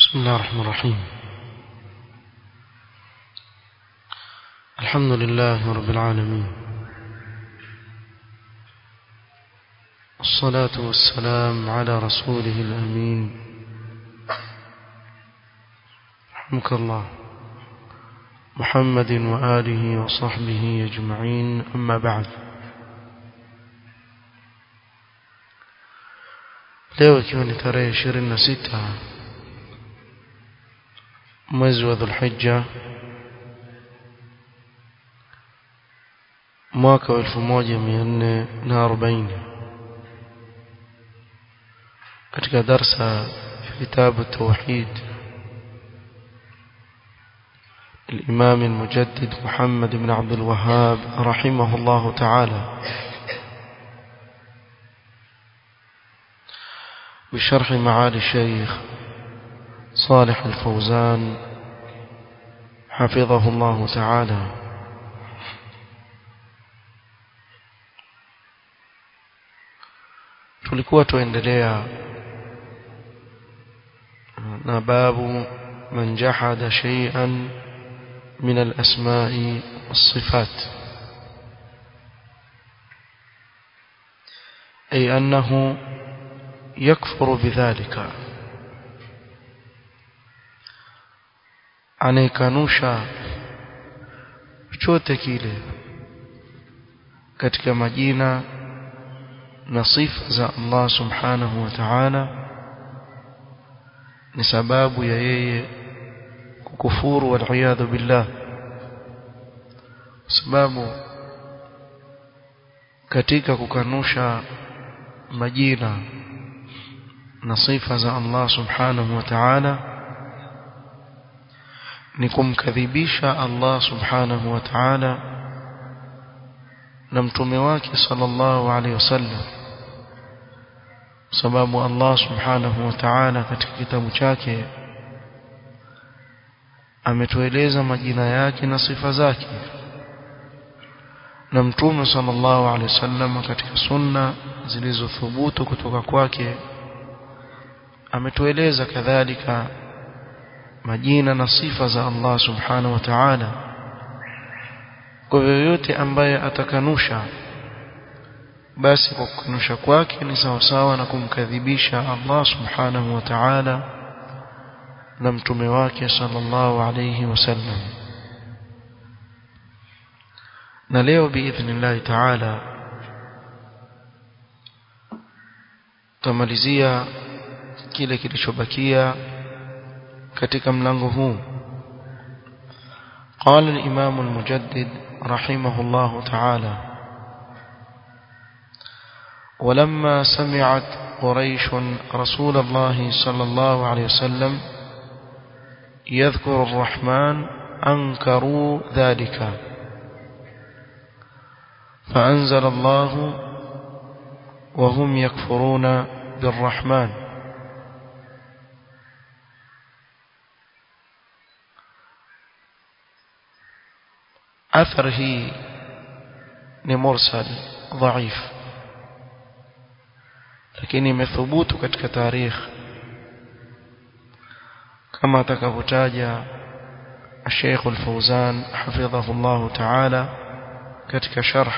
بسم الله الرحمن الرحيم الحمد لله رب العالمين الصلاة والسلام على رسوله الأمين رحمك الله محمد وآله وصحبه أجمعين أما بعد leo ikiwa ni tarehe ishirini na sita mwezi wa dhulhijja mwaka wa elfu moja mia nne na arobaini katika darsa ya kitabu tauhid الإمام المجدد محمد بن عبد الوهاب رحمه الله تعالى بشرح معالي الشيخ صالح الفوزان حفظه الله تعالى tulikuwa tuendelea na babu man jahada shay'an min al-asma'i was-sifat ay annahu yakfuru bidhalika anayekanusha chochote kile katika majina na sifa za Allah subhanahu wa ta'ala ni sababu ya yeye kukufuru waliyadhu billah sababu katika kukanusha majina na sifa za Allah subhanahu wa ta'ala ni kumkadhibisha Allah subhanahu wa ta'ala na mtume wake sallallahu alaihi wasallam sababu Allah subhanahu wa ta'ala katika kitabu chake ametueleza majina yake na sifa zake na mtume sallallahu alaihi wasallam katika sunna zilizothubutu kutoka kwake ametueleza kadhalika majina na sifa za Allah subhanahu wa ta'ala kwa yoyote ambaye atakanusha basi kwa kukanusha kwake ni sawasawa na kumkadhibisha Allah subhanahu wa ta'ala na mtume wake sallallahu alayhi wasallam na leo biidhnillah ta'ala tamalizia kile kilichobakia katika mlango huu قال الإمام المجدد رحمه الله تعالى ولما سمعت قريش رسول الله صلى الله عليه وسلم يذكر الرحمن أنكروا ذلك فأنزل الله وهم يكفرون بالرحمن أثر هي مرسل ضعيف lakini imethubutu katika tarikh kama atakavyotaja الشيخ الفوزان حفظه الله تعالى katika sharh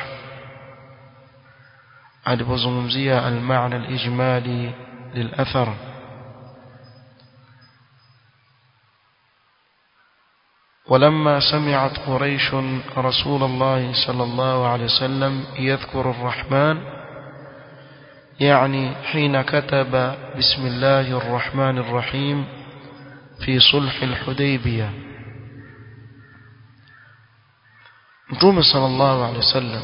alipozungumzia al-ma'na al-ijmali lil-athar ولما سمعت قريش رسول الله صلى الله عليه وسلم يذكر الرحمن يعني حين كتب بسم الله الرحمن الرحيم في صلح الحديبية متوم صلى الله عليه وسلم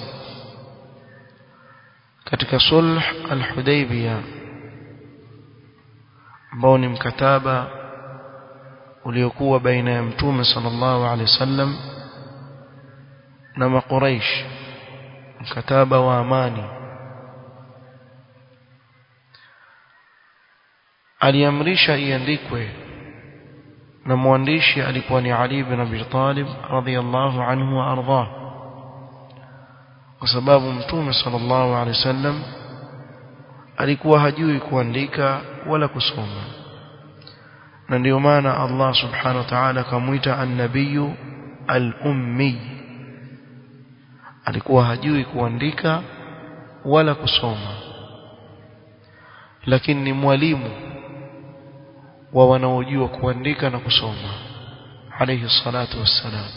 katika sulh al-Hudaybiyah ambao ni mkataba uliokuwa baina ya mtume sallallahu alaihi wasallam na makuraish mkataba wa amani aliamrisha iandikwe na mwandishi alikuwa ni Ali ibn Abi Talib radhiyallahu anhu wa ardhah kwa sababu mtume sallallahu alaihi wasallam alikuwa hajui kuandika wala kusoma na ndio maana Allah subhanahu wa ta'ala akamuita an-nabiyyu al-ummi alikuwa hajui kuandika wala kusoma lakini ni mwalimu wa wanaojua kuandika na kusoma alayhi salatu wassalam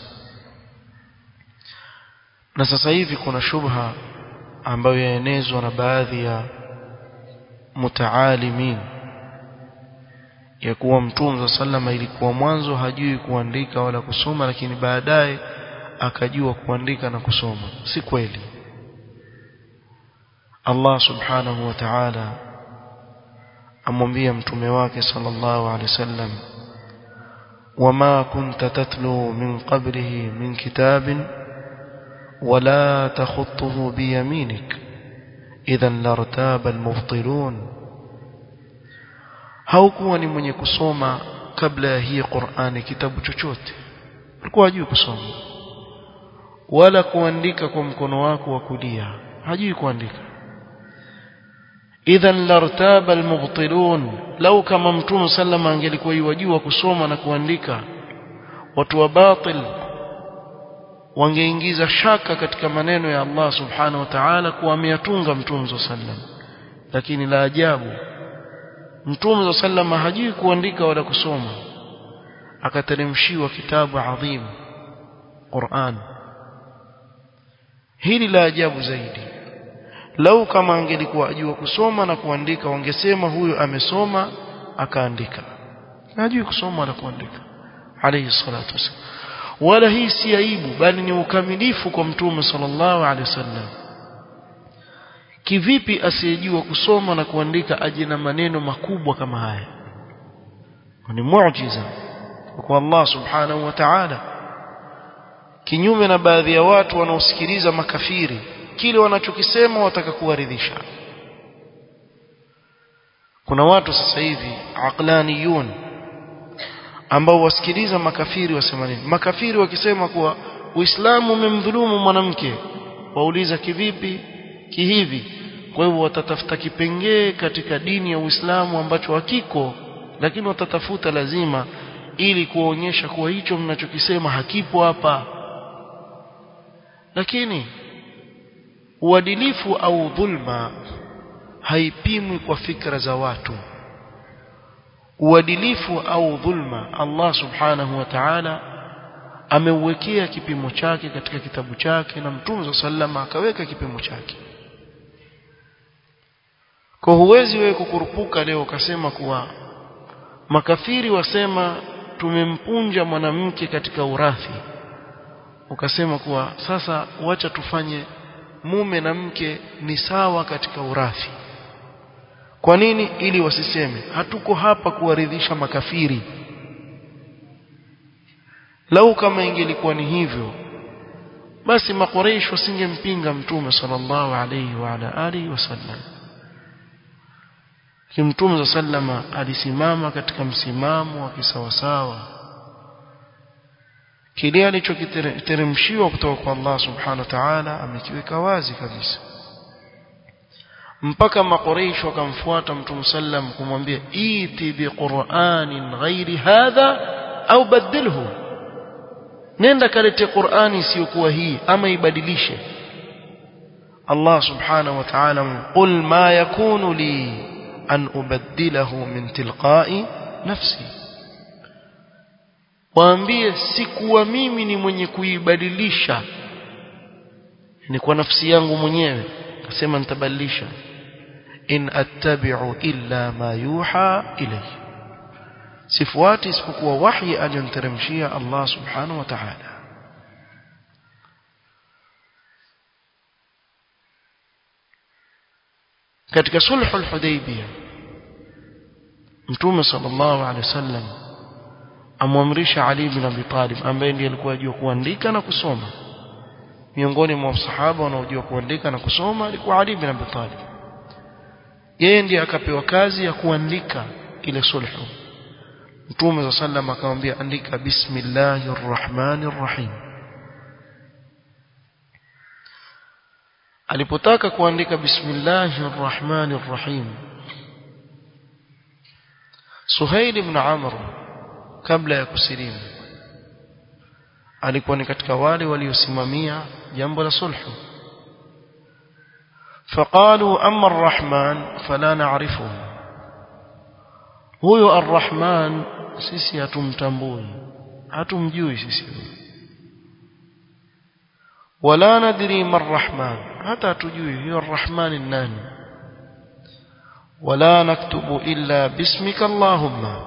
na sasa hivi kuna shubha ambayo yaenezwa na baadhi ya mutaalimin ya kuwa mtume sallama ilikuwa mwanzo hajui kuandika wala kusoma lakini baadaye akajua kuandika na kusoma si kweli Allah subhanahu wa ta'ala amwambia mtume wake sallallahu alaihi wasallam wama kunta tatlu min qablihi min kitabin wala takhutuhu biyaminik idhan lartaba almubtilun haukuwa ni mwenye kusoma kabla ya hii Qur'ani kitabu chochote alikuwa hajui kusoma wala kuandika kwa mkono wako wa kulia hajui kuandika idhan lartaba almubtilun lau kama mtume sallama angelikuwa yajua kusoma na kuandika watu wa batil wangeingiza shaka katika maneno ya Allah subhanahu wa ta'ala kuwa ameyatunga mtume sallam lakini la ajabu mtume sallam hajui kuandika wala kusoma akateremshiwa kitabu adhim Qur'an hili la ajabu zaidi lau kama angelikuwa ajua kusoma na kuandika wangesema huyu amesoma akaandika hajui kusoma wala kuandika alayhi salatu wasallam wala hii si aibu bali ni ukamilifu kwa mtume sallallahu alaihi wasallam kivipi asiyejua kusoma na kuandika aje na maneno makubwa kama haya ni muujiza kwa Allah subhanahu wa ta'ala kinyume na baadhi ya watu wanaosikiliza makafiri kile wanachokisema wataka kuwaridhisha kuna watu sasa hivi aqlaniyun ambao wasikiliza makafiri wasema nini makafiri wakisema kuwa Uislamu umemdhulumu mwanamke wauliza kivipi kihivi kwa hivyo watatafuta kipengee katika dini ya Uislamu ambacho hakiko lakini watatafuta lazima ili kuonyesha kuwa hicho mnachokisema hakipo hapa lakini uadilifu au dhulma haipimwi kwa fikra za watu uadilifu au dhulma Allah subhanahu wa ta'ala ameuwekea kipimo chake katika kitabu chake na mtume sallama akaweka kipimo chake kwa huwezi wewe kukurupuka leo ukasema kuwa makafiri wasema tumempunja mwanamke katika urathi ukasema kuwa sasa wacha tufanye mume na mke ni sawa katika urathi kwa nini ili wasiseme hatuko hapa kuwaridhisha makafiri lau kama ingelikuwa ni hivyo basi makoreish wasingempinga mtume sallallahu alayhi wa ala alihi wasallam kimtume sallama alisimama katika msimamo wa kisawasawa kile alichokiteremshiwa kutoka kwa Allah subhanahu wa ta'ala amekiweka wazi kabisa mpaka makoreish wakamfuata mtume sallam kumwambia iti biqur'anin ghairi hadha au badilhu nenda kalete qur'ani isiyokuwa hii ama ibadilishe Allah subhanahu wa ta'ala qul ma yakunu li an ubaddilahu min tilqa'i nafsi waambie sikuwa mimi ni mwenye kuibadilisha ni kwa nafsi yangu mwenyewe akasema nitabadilisha in attabi'u illa ma yuha ilayhi sifuati isipokuwa wahi aliyonteremshia Allah subhanahu wa ta'ala katika sulhul hudaybiyah mtume sallallahu alaihi wasallam amwamrisha Ali ibn Abi Talib ambaye ndiye alikuwa ajua kuandika na kusoma miongoni mwa sahaba wanaojua kuandika na kusoma alikuwa Ali ibn Abi Talib yeye ndiye akapewa kazi ya kuandika ile sulhu Mtume wa sallam akamwambia andika bismillahir rahmanir rahim Alipotaka kuandika bismillahir rahmanir rahim Suhail ibn Amr kabla ya kusilimu alikuwa ni katika wale waliosimamia jambo la sulhu فقالوا أما الرحمن فلا نعرفه huyo arrahman sisi hatumtambui hatumjui sisi wala nadri marrahman hata hatujui huyo arrahman ni nani wala naktubu illa bismika allahumma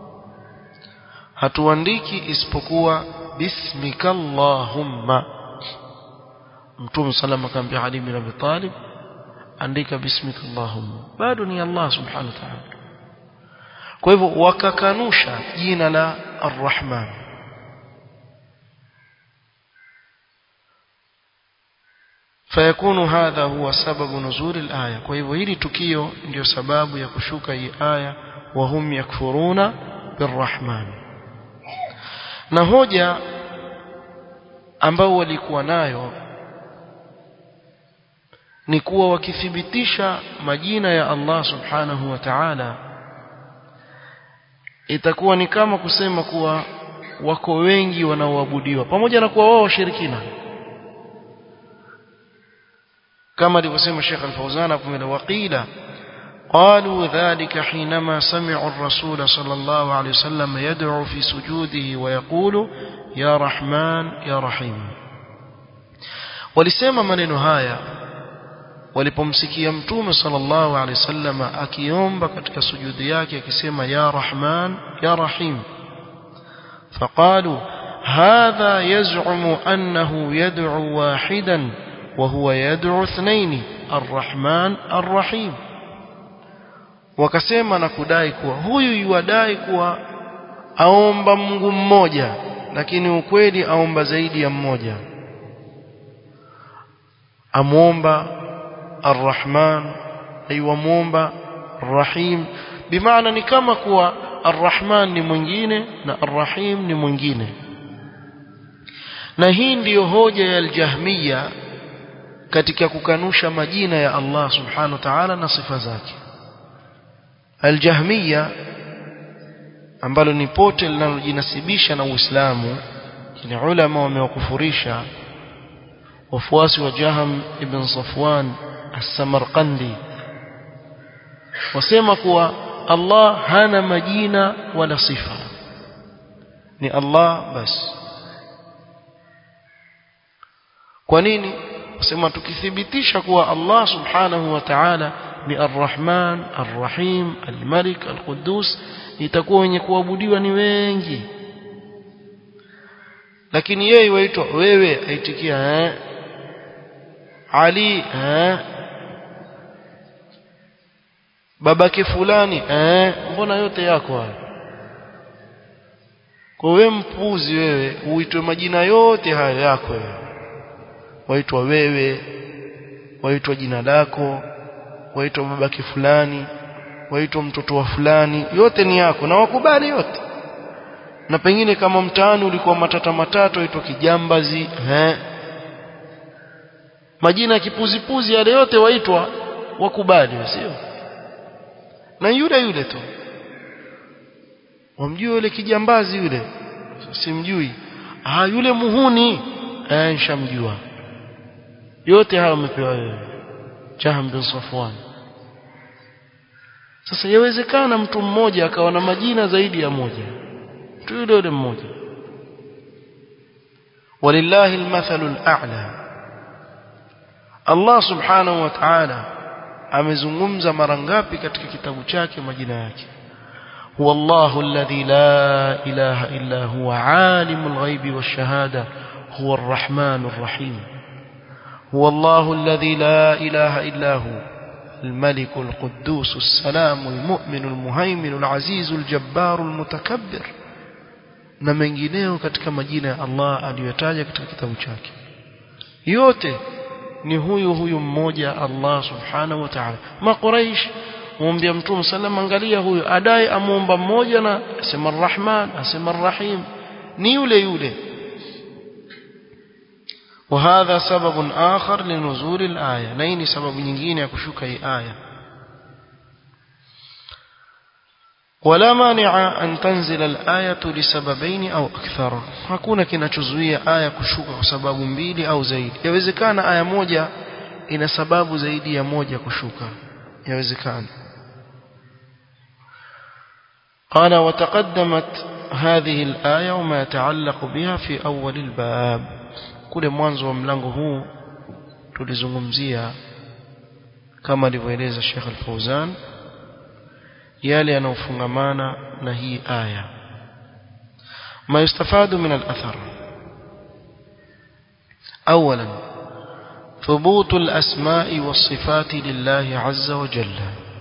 hatuandiki isipokuwa bismika allahumma mtume sallam akamwambia ali bin abi talib andika bismika allahumma bado ni allah subhanahu wa ta'ala kwa hivyo wakakanusha jina la arrahman فيكون هذا هو سبب نزول الآية kwa hivyo hili tukio ndio sababu ya kushuka hii aya wahum yakfuruna birrahman na hoja ambao walikuwa nayo ni kuwa wakithibitisha majina ya Allah subhanahu wa ta'ala itakuwa ni kama kusema kuwa wako wengi wanaoabudiwa pamoja na kuwa wao washirikina كما alivyosema Sheikh Al-Fauzan hapo mbele waqila قالوا ذلك حينما سمعوا الرسول صلى الله عليه وسلم يدعو في سجوده ويقول يا رحمن يا رحيم walisema maneno haya walipomsikia mtume sallallahu alaihi wasallam akiomba katika sujudi yake akisema ya rahman ya rahim فقالوا هذا يزعم أنه يدعو واحدا وهو يدعو اثنين الرحمن الرحيم wakasema na kudai kuwa huyu yuadai kuwa aomba Mungu mmoja lakini ukweli aomba zaidi ya mmoja amuomba arrahman aiwamuomba arrahim bimaana ni kama kuwa arrahman ni mwingine na arrahim ni mwingine na hii ndiyo hoja ya aljahmiya katika kukanusha majina ya Allah subhanahu wa ta'ala na sifa zake aljahmiya ambalo ni pote linalojinasibisha na Uislamu ni ulama wamewakufurisha wafuasi wa Jaham ibn Safwan as-Samarqandi wasema kuwa Allah hana majina wala sifa ni Allah basi kwa nini wasema tukithibitisha kuwa Allah subhanahu wa ta'ala ni Ar-Rahman, Ar-Rahim, Al-Malik, Al-Quddus itakuwa wenye kuabudiwa ni wengi lakini yeye waitwa wewe aitikia eh Ali eh babake fulani eh mbona yote yako hayo kwa wewe mpuzi wewe uitwe majina yote hayo yako wewe waitwa wewe waitwa jina lako waitwa babake fulani waitwa mtoto wa fulani yote ni yako na wakubali yote na pengine kama mtaani ulikuwa matata matatu waitwa kijambazi eh majina ya kipuzipuzi yale yote waitwa wakubali sio na yule yule tu wamjua yule kijambazi yule simjui ah yule muhuni eh nishamjua yote hayo umepewa wewe Jahm bin Safwan sasa yawezekana mtu mmoja akawa na majina zaidi ya moja mtu yule yule mmoja walillahi almathalu al'a Allah subhanahu wa ta'ala amezungumza mara ngapi katika kitabu chake majina yake هو الله الذي لا إله إلا هو عالم الغيب والشهادة هو الرحمن الرحيم هو الله الذي لا إله إلا هو الملك القدوس السلام المؤمن المهيمن العزيز الجبار المتكبر na mengineo katika majina ya Allah aliyotaja katika kitabu chake yote ni huyu huyu mmoja Allah subhanahu wa ta'ala maquraish muombea mtume sallam angalia huyu adai amuomba mmoja na asema arrahman asema arrahim ni yule yule وهذا سبب آخر لنزول الآية نيني سبب nyingine ya kushuka hii aya ولا مانع أن تنزل الآية لسببين أو أكثر hakuna kinachozuia aya kushuka kwa sababu mbili au zaidi yawezekana aya moja ina sababu zaidi ya moja kushuka yawezekana قال وتقدمت هذه الآية وما يتعلق بها في أول الباب كل mwanzo wa mlango huu tulizungumzia kama alivyoeleza Sheikh Al-Fauzan yale yanayofungamana na hii aya ما يستفاد من الأثر أولا ثبوت الأسماء والصفات لله عز وجل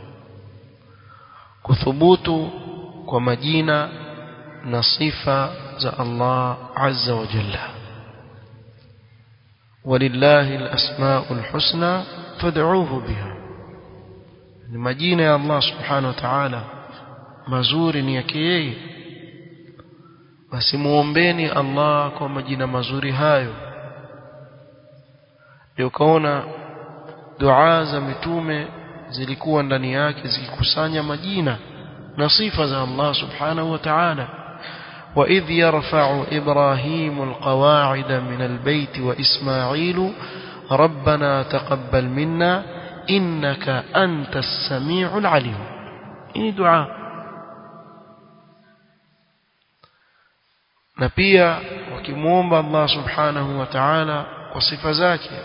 كثبوت ومجينة نصيفة الله عز وجل ولله الأسماء الحسنى فادعوه بها majina ya Allah subhanahu wa ta'ala mazuri ni yake yeye basi muombeni Allah kwa majina mazuri hayo ndio kaona dua za mitume zilikuwa ndani yake zikikusanya majina na sifa za Allah subhanahu wa ta'ala وإذ يرفع إبراهيم القواعد من البيت وإسماعيل ربنا تقبل منا إنك أنت السميع العليم إني دعاء نبيا وكمومب الله سبحانه وتعالى وصف زاكية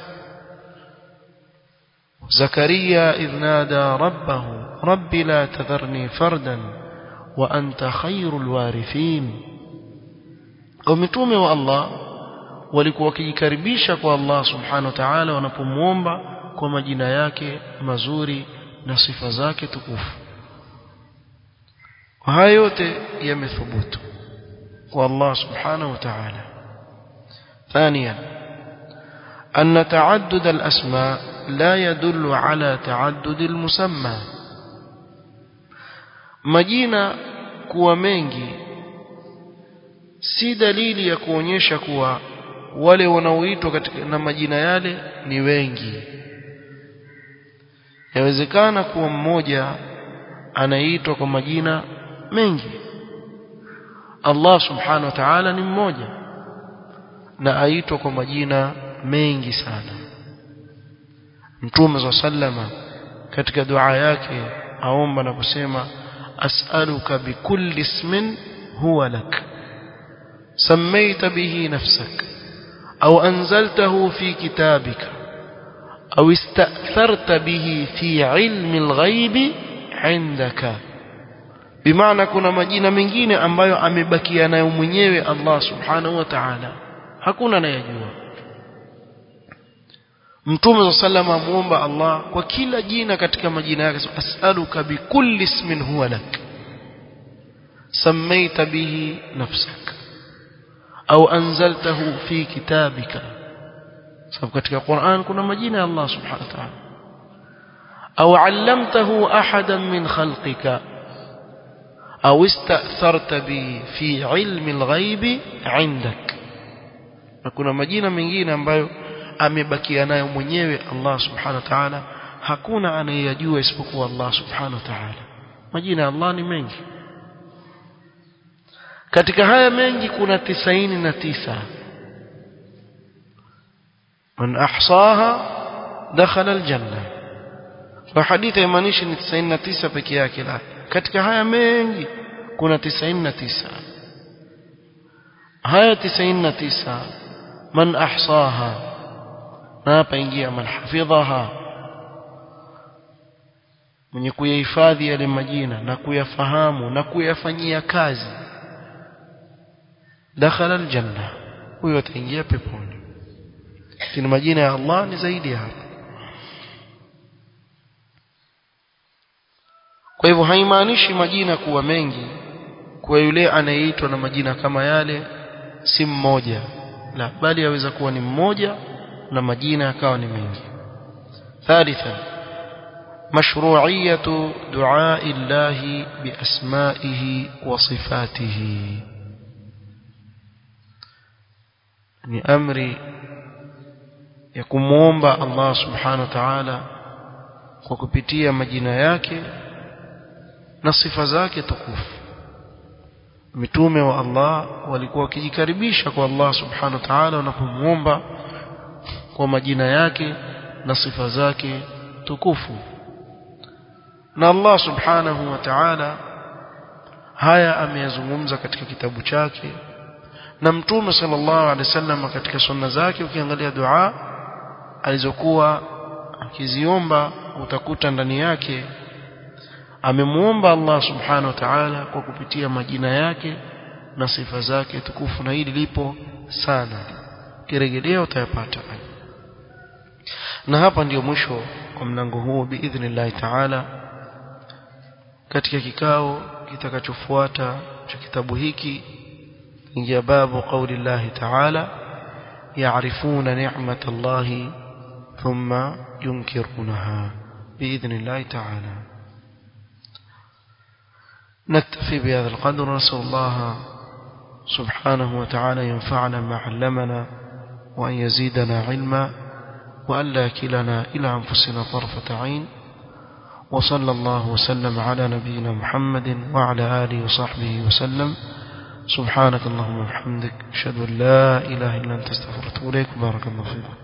زكريا إذ نادى ربه رب لا تذرني فردا وأنت خير الوارثين ومتومي والله walikuwa wakijikaribisha kwa Allah subhanahu wa ta'ala wanapomwomba kwa majina yake mazuri na sifa zake tukufu haya yote yamethubutu kwa Allah subhanahu wa ta'ala ثانيا أن تعدد الأسماء لا يدل على تعدد المسمى majina kuwa mengi si dalili ya kuonyesha kuwa wale wanaoitwa katika na majina yale ni wengi yawezekana kuwa mmoja anaitwa kwa majina mengi Allah subhanahu wa ta'ala ni mmoja na aitwa kwa majina mengi sana Mtume wa sallama katika dua yake aomba na kusema as'aluka bikulli ismin huwa lak سميت به نفسك أو أنزلته في كتابك أو استأثرت به في علم الغيب عندك بمعنى kuna majina mengine ambayo amebakia nayo mwenyewe Allah subhanahu wa ta'ala hakuna anayejua Mtume sallama muomba Allah kwa kila jina katika majina yake as'aluka bikulli ismin huwa lak sammaita bihi nafsaka au anzaltahu fi kitabika sababu katika Qur'an kuna majina ya Allah subhanahu wa ta'ala au allamtahu ahadan min khalqika au istatharta bi fi ilmi alghaibi indak na kuna majina mengine ambayo amebakia nayo mwenyewe Allah subhanahu wa ta'ala hakuna anayeyajua isipokuwa Allah subhanahu wa ta'ala majina ya Allah ni mengi katika haya mengi kuna tisaini na tisa man ahsaha dakhala aljanna kwa hadithi haimaanishi ni tisaini na tisa peke yake la katika haya mengi kuna tisaini na tisa haya tisaini na tisa man ahsaha na hapa ingia man hafidhaha mwenye kuyahifadhi yale majina na kuyafahamu na kuyafanyia kazi dakhala aljanna huyo ataingia peponi lakini majina ya Allah ni zaidi ya hapo kwa hivyo haimaanishi majina kuwa mengi kwa yule anayeitwa na majina kama yale si mmoja la bali yaweza kuwa ni mmoja na majina yakawa ni mengi ثالثا مشروعية دعاء الله بأسمائه وصفاته ni amri ya kumwomba Allah subhanahu wa ta'ala kwa kupitia majina yake na sifa zake tukufu mitume wa Allah walikuwa wakijikaribisha kwa Allah subhanahu wa ta'ala wanapomuomba kwa majina yake na sifa zake tukufu na Allah subhanahu wa ta'ala haya ameyazungumza katika kitabu chake na mtume sallallahu alaihi wasallam katika sunna zake ukiangalia dua alizokuwa akiziomba utakuta ndani yake amemuomba Allah subhanahu wa ta'ala kwa kupitia majina yake na sifa zake tukufu na hili lipo sana kirejelea utayapata na hapa ndiyo mwisho wa mlango huu biidhnillah ta'ala katika kikao kitakachofuata cha kitabu hiki ingia babu qauli Allah ta'ala يعرفون نعمة الله ثم ينكرونها بإذن الله تعالى نكتفي بهذا القدر ونسأل الله سبحانه وتعالى ينفعنا ما علمنا وأن يزيدنا علما وأن لا كلنا إلى أنفسنا طرفة عين وصلى الله وسلم على نبينا محمد وعلى آله وصحبه وسلم سبحانك اللهم وبحمدك أشهد أن لا إله إلا أنت استغفرك وأتوب إليك بارك الله فيكم